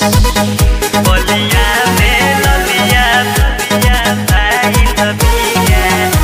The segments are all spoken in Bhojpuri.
बलिया में ललिया ललिया भाई ललिया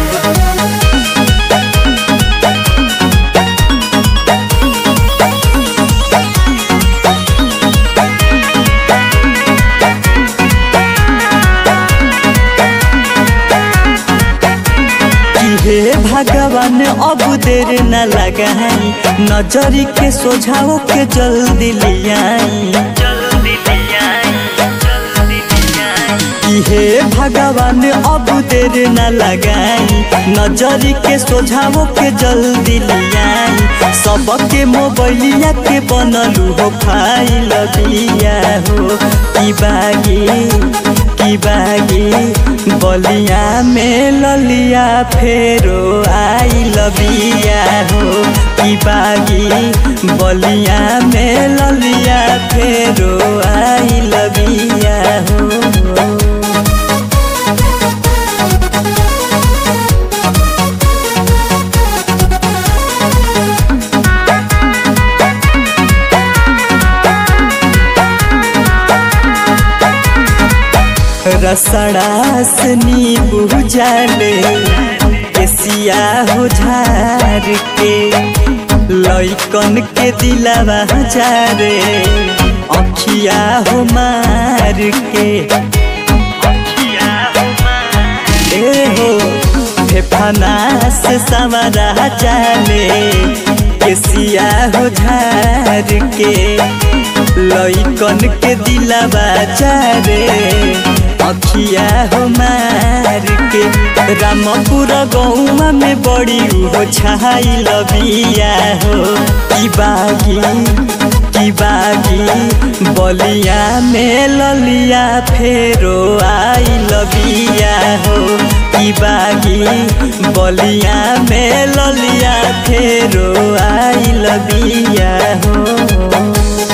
कि हे भगवान अब देर न लगाई नजरी के सोझाओ के जल्दी लियाई जल्दी लिया जल्दी लिया कि हे भगवान अब देर न लगाई नजरी के सोझाओ के जल्दी लियाई सबके मोबाइलिया के बनलू हो फाइल बिया हो कि बागी कि बागी बलिया में ललिया फेरो आई लबिया हो कि बागी बलिया में ललिया फेरो आई लबिया हो रसड़ा से नींबू जाले केसिया हो झार के लइकन के दिलावा जारे अखिया हो मार के किया हुआ ए हो फेफाना से सवरा जाले केसिया हो झार के लइकन के दिलावा जारे अखिया हो मार के रामपुर गौमा में बड़ी हो छाई लबिया हो की बागी की बागी बलिया में ललिया फेरो आई लबिया हो की बागी बलिया में ललिया फेरो आई लबिया हो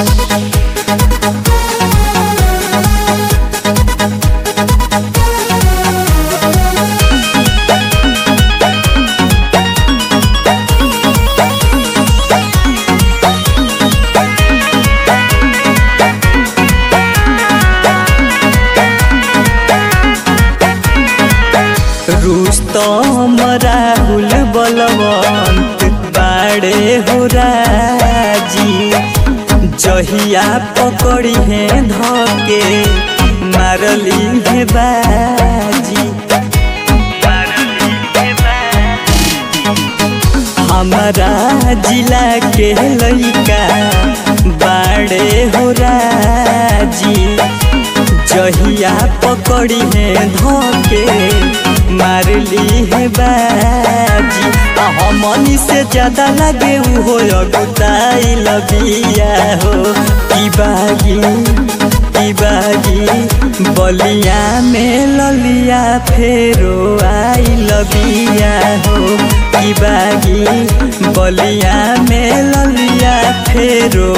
रुस्तम राहुल बलवंत बाड़े हो राजी जहिया पकड़ी है धके मारली है बाजी मारली के बाद हमारा जिला के लइका बाड़े हो राजी जहिया पकड़ी है धोके मारली है बाजी आ हमनी से ज्यादा लगे उ हो अगुताई लबिया हो की बागी की बागी बलिया में ललिया फेरो आई लबिया हो की बागी बलिया में ललिया फेरो